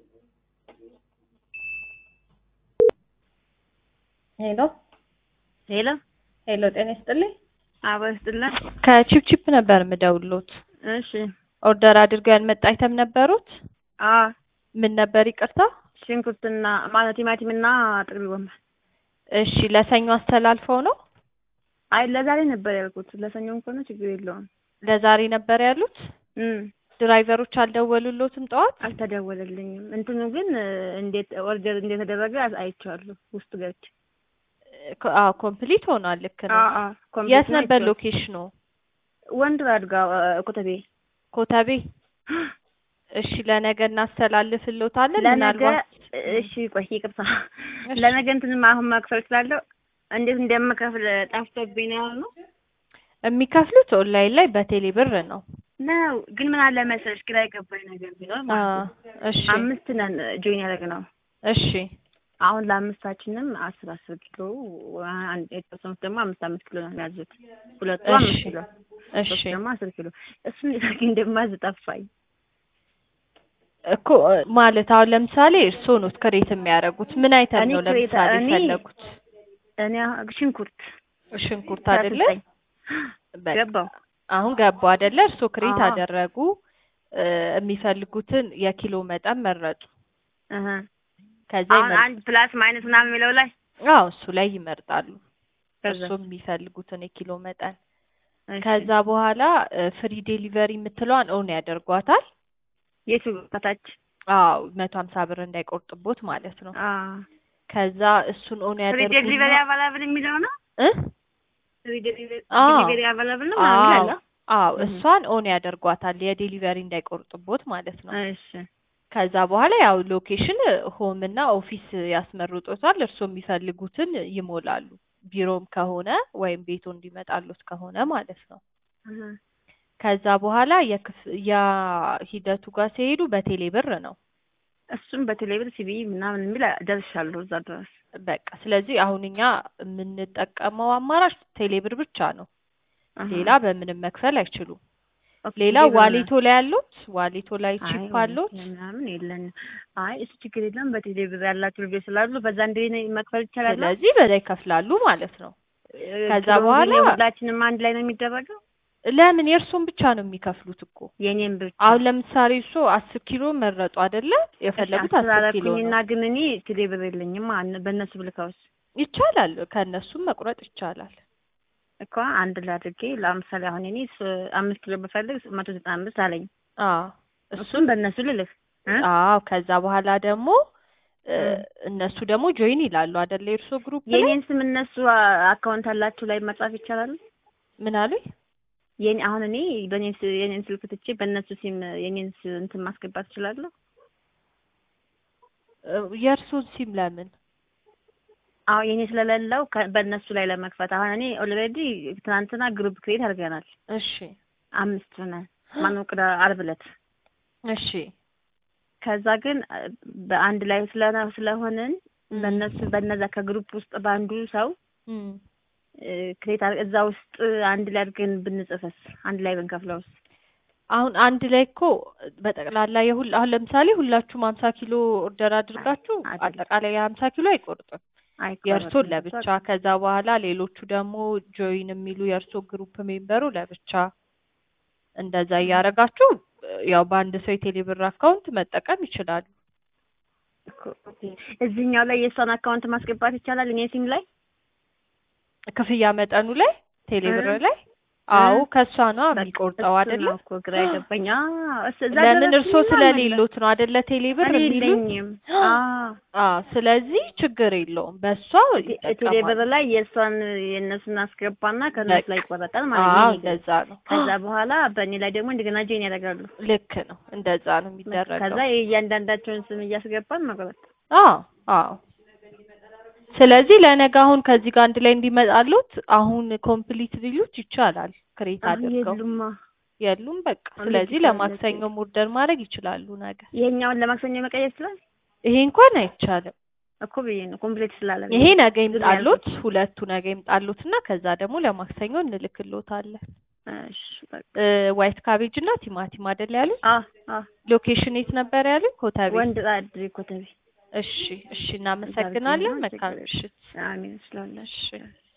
ሄሎ ሄሎ ሄሎ፣ ጤና ይስጥልኝ። አበባ ይስጥልን። ከቺፕቺፕ ነበር የምደውሎት። እሺ ኦርደር አድርገው ያልመጣ አይተም ነበሩት? አ ምን ነበር ይቅርታ? ሽንኩርትና ማለት ቲማቲምና ጥቅል ጎመን። እሺ ለሰኞ አስተላልፈው ነው? አይ ለዛሬ ነበር ያልኩት። ለሰኞም ከሆነ ችግር የለውም። ለዛሬ ነበር ያሉት? እም ድራይቨሮች አልደወሉሎትም ጠዋት? አልተደወለልኝም። እንትኑ ግን እንዴት ኦርደር እንደተደረገ አይቼዋለሁ ውስጥ ገብቼ። ኮ- አዎ ኮምፕሊት ሆኗል። ልክ ነው። አ አ ኮምፕሊት የት ነው ነበር አይቼዋለሁ። ሎኬሽኑ? ወንድ አድጋ ኮተቤ ኮተቤ። እሺ ለነገ እናስተላልፍሎታለን። ለነገ ምናልባት እሺ ቆይ ይቅርታ እሺ። ለነገ እንትንም አሁን መክፈል ስላለው እንዴት እንደምከፍል ጠፍቶብኝ ነው ነው የሚከፍሉት ኦንላይን ላይ በቴሌ ብር ነው። ነው ግን ምን አለ መሰለሽ ግራ የገባኝ ነገር ቢኖር አ ማለት ነው እሺ አምስት ነን ጆይን ያደረግነው እሺ አሁን ለአምስታችንም አስር አስር ኪሎ አንድ የተወሰኑት ደግሞ አምስት አምስት ኪሎ ነው የሚያዙት ሁለቱ እሺ አምስት ኪሎ እሺ ሶስት ደግሞ አስር ኪሎ እሱን እንዴት አድርጌ እንደማዝ ጠፋኝ እኮ ማለት አሁን ለምሳሌ እርስዎ ኖት ክሬት የሚያደርጉት ምን አይተም እኔ ነው ክሬት ለምሳሌ እኔ የፈለጉት? እኔ ሽንኩርት ሽንኩርት ሰላሳ አይደለ? ዘጠኝ በቃ ገባው አሁን ገባው አይደለ? እርስዎ ክሬት አዎ አደረጉ እ የሚፈልጉትን የኪሎ መጠን መረጡ። እህ ከዛ አሁን ይመርጡ። አንድ ፕላስ ማይነስ ምናምን የሚለው ላይ አዎ እሱ ላይ ይመርጣሉ። ከዛ እርስዎ የሚፈልጉትን የኪሎ መጠን እሺ ከዛ በኋላ ፍሪ ዴሊቨሪ የምትለዋን ኦን ያደርጓታል። የቱ ከታች አዎ መቶ ሀምሳ ብር እንዳይቆርጥቦት ማለት ነው። አ ከዛ እሱን ኦን ፍሪ ያደርጉና ዴሊቨሪ አቫላብል የሚለው ነው እ ፍሪ ዴሊቨሪ አዎ ዴሊቨሪ አቫላብል ነው ምናምን አዎ ይላል አዎ እህ እሷን ኦን ያደርጓታል የዴሊቨሪ እንዳይቆርጥቦት ማለት ነው። እሺ ከዛ በኋላ ያው ሎኬሽን ሆም እና ኦፊስ ያስመርጦታል። እርስዎ የሚፈልጉትን ይሞላሉ። ቢሮም ከሆነ ወይም ቤቱ እንዲመጣሉት ከሆነ ማለት ነው። እህ ከዛ በኋላ የክፍያ ሂደቱ ጋር ሲሄዱ በቴሌ ብር ነው። እሱም በቴሌብር ሲቢ ምናምን የሚል ደርሻለሁ እዛ ድረስ በቃ ስለዚህ አሁን እኛ የምንጠቀመው አማራጭ ቴሌ ብር ብቻ ነው። አሀ ሌላ በምንም መክፈል አይችሉም። ኦኬ ሌላ ቴሌብር ዋሌቶ ላይ ያሉት ዋሌቶ ላይ አይ ቺፕ ወይኔ አሉት። ምናምን የለንም። አይ እሱ ችግር የለም። በቴሌብር ያላችሁ ልጆች ስላሉ በዛ እንደ መክፈል ይቻላል። ስለዚህ በዛ ይከፍላሉ ማለት ነው። ከዛ ኪሎ በኋላ ግን የሁላችንም አንድ ላይ ነው የሚደረገው። ለምን የእርሶን ብቻ ነው የሚከፍሉት እኮ። የኔም ብቻ አሁን ለምሳሌ እርሶ አስር ኪሎ መረጡ አይደለ? እሺ የፈለጉት አስር አስር ኪሎ አደረኩኝና ነው። ግን እኔ ቴሌብር የለኝም። አን- በእነሱ ብልካውስ ይቻላል፣ ከእነሱም መቁረጥ ይቻላል። እኮ አንድ ላይ አድርጌ ለምሳሌ አሁን እኔ ስ- አምስት ኪሎ ብፈልግ መቶ ዘጠና አምስት አለኝ። አዎ እሱን እሱን በእነሱ ልልክ እ አዎ ከዛ በኋላ ደግሞ እ እ እነሱ ደግሞ ጆይን ይላሉ አይደለ? የእርሶ ግሩፕ ላይ የኔን ስም እነሱ አ- አካውንት አላችሁ ላይ መጻፍ ይቻላል። ምን አሉኝ? የኔ አሁን እኔ በኔን ስ- የኔን ስልክ ትቼ በእነሱ ሲም የኔን ስ- እንትን ማስገባት እችላለሁ። እ የእርሶን ሲም ለምን? አሁን የኔ ስለሌለው ከ- በእነሱ ላይ ለመክፈት አሁን እኔ ኦልሬዲ ትናንትና ግሩፕ ክሬት አድርገናል። እሺ አምስት ነን። ማነው ቅዳ ዓርብ ዕለት እሺ ከዛ ግን አ- በአንድ ላይ ስለ ስለሆንን እም በእነሱ በነዛ ከግሩፕ ውስጥ በአንዱ ሰው እም እ፣ ክሬት አድርገን እዛ ውስጥ አንድ ላይ አድርገን ብንጽፈስ አንድ ላይ ብንከፍለውስ? አሁን አንድ ላይ እኮ በጠቅላላ የሁል አሁን ለምሳሌ ሁላችሁም ሀምሳ ኪሎ ኦርደር አድርጋችሁ አይደለም አጠቃላይ የሀምሳ ኪሎ አይቆርጥም። የእርሶን አይቆረጥም። እሱ ለብቻ ከዛ በኋላ ሌሎቹ ደግሞ ጆይን የሚሉ የእርሶ ግሩፕ ሜምበሩ ለብቻ እንደዛ እያደረጋችሁ ያው በአንድ ሰው የቴሌብር አካውንት መጠቀም ይችላሉ። እኮ ኦኬ። እዚህኛው ላይ የእሷን አካውንት ማስገባት ይቻላል እኔ ሲም ላይ ክፍያ መጠኑ ላይ ቴሌብር እ ላይ እ አዎ ከእሷ ነው በቃ የሚቆርጠው እሱ አይደለ? ነው እኮ ግራ የገባኝ። አዎ እስ እዛ ለምን እርሶ ደረስኩኝና መለ ስለሌሎት ነው አይደለ ቴሌብር እኔ የሚሉት? የለኝም። አዎ አዎ ስለዚህ ችግር የለውም በእሷ ቴ- ቴሌብር ይጠቀማሉ። ላይ የእሷን የእነሱን አስገባና ከእነሱ በቃ ላይ ይቆረጣል ማለት ነው አዎ የኔ ግን። እንደዛ ነው። ከዛ በኋላ በእኔ ላይ ደግሞ እንደገና ጆይን ያደርጋሉ። ልክ ነው እንደዛ ነው በቃ ከዛ የሚደረገው። የእያንዳንዳቸውን ስም እያስገባን መቁረጥ። አዎ አዎ ስለዚህ ለነገ አሁን ከዚህ ጋር አንድ ላይ እንዲመጣሉት አሁን ኮምፕሊት ሊሉት ይቻላል። ክሬት አሁን አድርገው የሉማ የሉም በቃ እንዴት ስለዚህ ይቻላል? ለማክሰኞም ኦርደር ማድረግ ይችላሉ ነገ። ይሄኛውን ለማክሰኞ መቀየር ይችላል ይሄ እንኳን አይቻልም። እኮ ብዬ ነው ኮምፕሌት ስላለ ይሄ ነገ ዝም ይምጣሉት፣ ያልኩት። ሁለቱ ነገ ይምጣሉት እና ከዛ ደግሞ ለማክሰኞ እንልክሎታለን። እሺ በቃ እ ዋይት ካቤጅ እና ቲማቲም አይደል ያሉኝ? አ አ ሎኬሽን የት ነበር ያሉኝ? ኮተቤ። ወንድ ጣድሪ ኮተቤ እሺ እሺ፣ እናመሰግናለን። ችግር መልካም የለም። ምሽት። አሜን ስለሁላችሁ እሺ